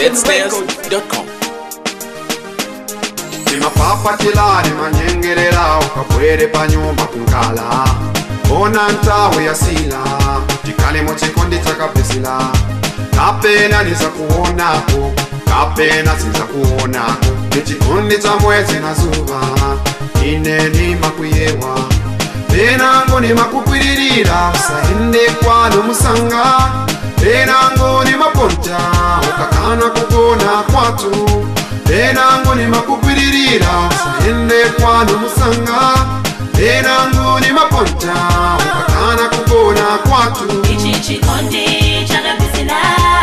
zsnares.com timapapatila limanyengerera ukabwere pa nyumba kunkala ona ntawe yasila tikale mu chikondi chakapesila kapena niza kuonako kapena siza kuonako nichikondi cha mwezi na zuva ine nimakuyewa penango nimakupiririra usaende kwano musanga penango nimaponta ukakana kugona kwatu penango nimakupiririra usaende kwano musanga penango nimaponta ukakana kugona kwatu ichi chikondi chakapesela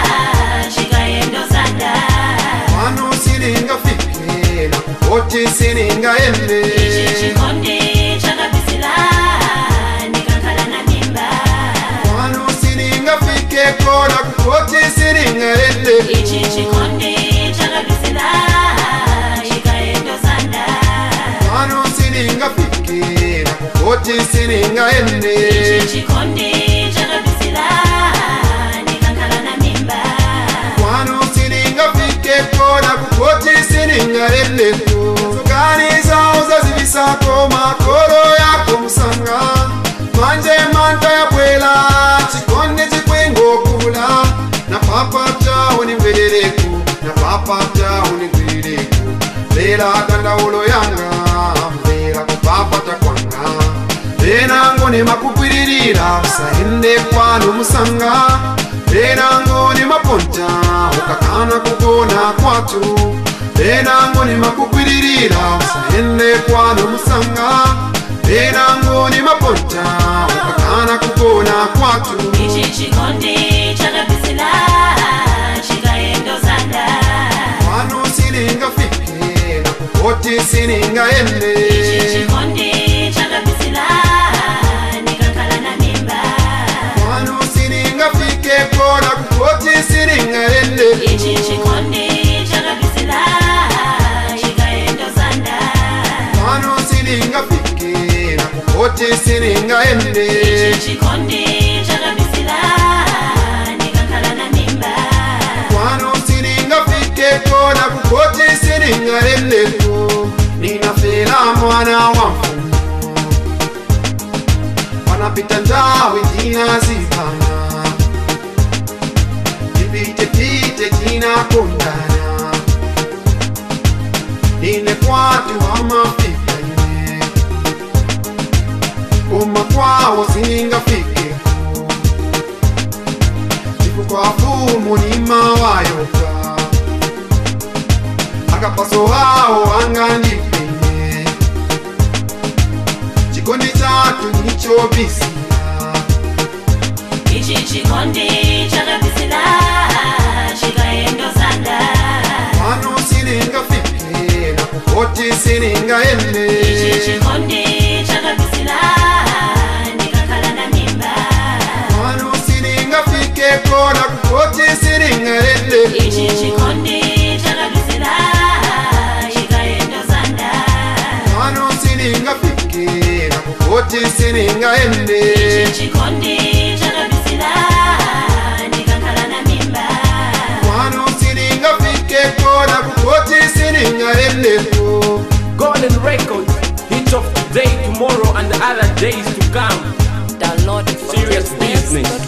chikaendozanda kwano siningafike nakukoti siningaende ichi chikondi chakapesela ndikakhala na mimba kwano siningafikeko nakukoti siningaende ichi chikondi chakapesela chikaendozanda kwano siningafike nakukoti siningaende ichi chikondi chakapesela ndikakhala na mimba kwano siningafikeko nakukoti siningaendeko soganiza uzazibisako makolo yako musanga manje manta yabwela chikondi chikwingokula na papata unimveleleko na papata unigwileko mbela dandaulo yanga mbela kupapata kwanga penango nimakupiririra usaende kwano musanga penango nimaponta ukakana kugona kwatu penango nimakupiririra usaende kwano musanga penango nimaponta ukakana kugona kwatu ichi chikondi chakapesela chikaendozanda kwano siningafike nakukoti siningaende ichi chikondi chakapesela ndikakhala na mimba kwano siningafikeko nakukoti siningaende ichi chikondi chakapesela chikaendozanda kwano siningafike nakukoti siningaende ichi chikondi chakapesela ndikakhala na mimba kwano siningafikeko nakukoti siningaendeko ninafela mwana wa mfumu wanapita njawe tinazipana tipitepite tinakondana ine kwatu amafika ine uma kwawo siningafikeko chikukwafumu nimawayoka akapaso wawo angandipenye chikondi chatu nichobisira ichi chikondi chakapesela chikaendozanda pano siningafike nakukoti ichi siningaende chikondi chakapesela ndikakhala na mimba pano siningafikeko nakukoti siningaende ichi chikondi chakapesela chikaendozanda pano siningafike nakukoti siningaende ichi chikondi chakapesela ndikakhala na mimba pano siningafikeko nakukoti siningaendeko Golden Records, hit of today, tomorrow, and the other days to come. Download it from Serious business.